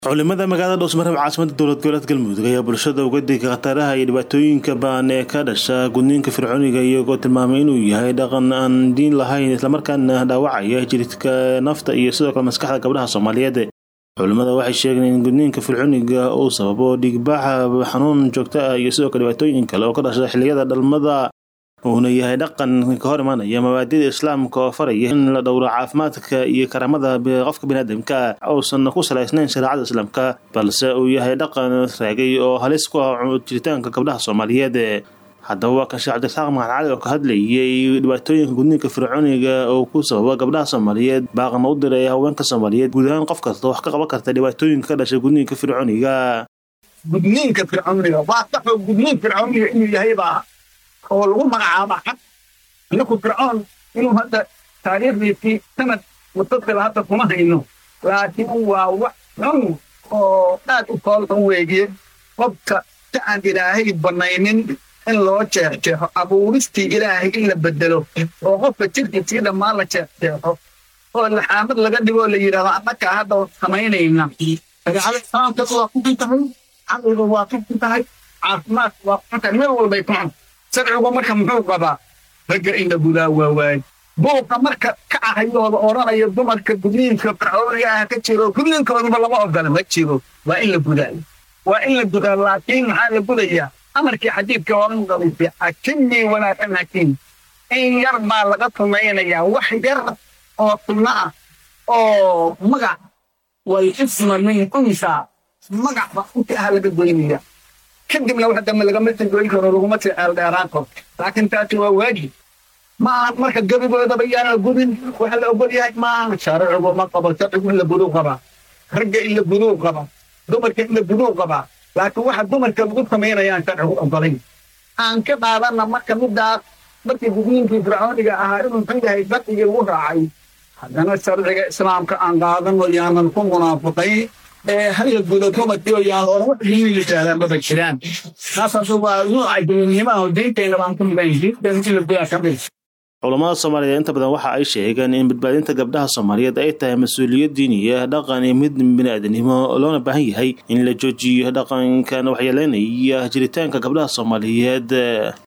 culimada magaalada dhowsmareb caasimada dowlad goboleed galmudug ayaa bulshada uga digay khataraha iyo dhibaatooyinka baan ee ka dhasha gudniinka fircooniga iyagoo tilmaamay inuu yahay dhaqan aan diin lahayn islamarkaana dhaawacaya jiridka nafta iyo sidoo kale maskaxda gabdhaha soomaaliyeed culimada waxay sheegeen in gudniinka fircooniga uu sababo dhiigbaxa xanuun joogto ah iyo sidoo kale dhibaatooyin kale oo ka dhasha xilliyada dhalmada uuna yahay dhaqan ka hor imaanaya mabaadida islaamka oo faraya in la dhowro caafimaadka iyo karaamada qofka biniaadamka uusan ku salaysnayn shareecada islaamka balse uu yahay dhaqan raagay oo halis ku ah jiritaanka gabdhaha soomaaliyeed haddaba waa kan sheekh cabdirasaaq maxan cali oo ka hadlayay dhibaatooyinka gudniinka fircooniga oo ku sababa gabdhaha soomaaliyeed baaqna u diray haweenka soomaaliyeed guud ahaan qof kasta wax ka qaban karta dhibaatooyinka ka dhashay gudniinka fircooniga gudniinka fircooniga waa saxoo gudniin fircooniga inuu yahay baa oo lagu magacaaba xaq ninku fircoon inuu hadda taariikhdiisii sanad mutasila hadda kuma hayno laakiin waa wax xun oo aad u toolkan weeye qofka si aan ilaahay banaynin in loo jeexjeexo abuuristii ilaahay in la bedelo oo qofka jirkiisii dhammaan la jeexjeexo oo laxaamad laga dhigoo la yidhahdo annagaa hadda samaynayna shareecada islaamka waa ku tahay caqliga waa ku tahay caafimaad waa ku tahay meel walbay ku cun sharcigu marka muxuu qabaa ragga in la gudaa waa waay buuqa marka ka ahayooda odhanaya dumarka gudniinka fircooniga ah ka jiro gudniinkooduba lama ogola ma jiro waa in la gudaa waa in la gudaa laakiin maxaa la gudayaa amarkii xadiidka oran qalisay xakimii wanaagsan hakiim in yar baa laga tumaynayaa wax yar oo sunno ah oo magac wal isma min unsa magac ba inta ah laga goynaya kadibna wax dambe lagama tangoyn karo laguma sii ceeldheeraan karo laakiin taasi waa waajib maaha marka gebigoodaba yaan la gudin waxa la ogol yahay maaha sharcigu ma qabo sharcigu in la guduu qabaa ragga in la guduu qabaa dumarka in la guduu qabaa laakiin waxa dumarka lagu samaynayaan sharcigu ogolayn aan ka qaadana marka midaas markii gudniinkii fircooniga ahaa inuu xun yahay sharcigii lagu raacay haddana sharciga islaamka aan qaadano yaanan ku munaafiqayn hal gudo dumarkii oo yaan oran wax diin yidhahdaan maba jiraan taasaasu waa nuuca diinnimaha diinteenna baan ku midan diinteen in la gudaa ka mid culamada soomaaliyeed inta badan waxa ay sheegeen in badbaadinta gabdhaha soomaaliyeed ay tahay mas-uuliyad diiniya dhaqan iyo mid bini-aadanimo loona baahan yahay in la joojiyo dhaqankan waxyeeleynaya jiritaanka gabdhaha soomaaliyeed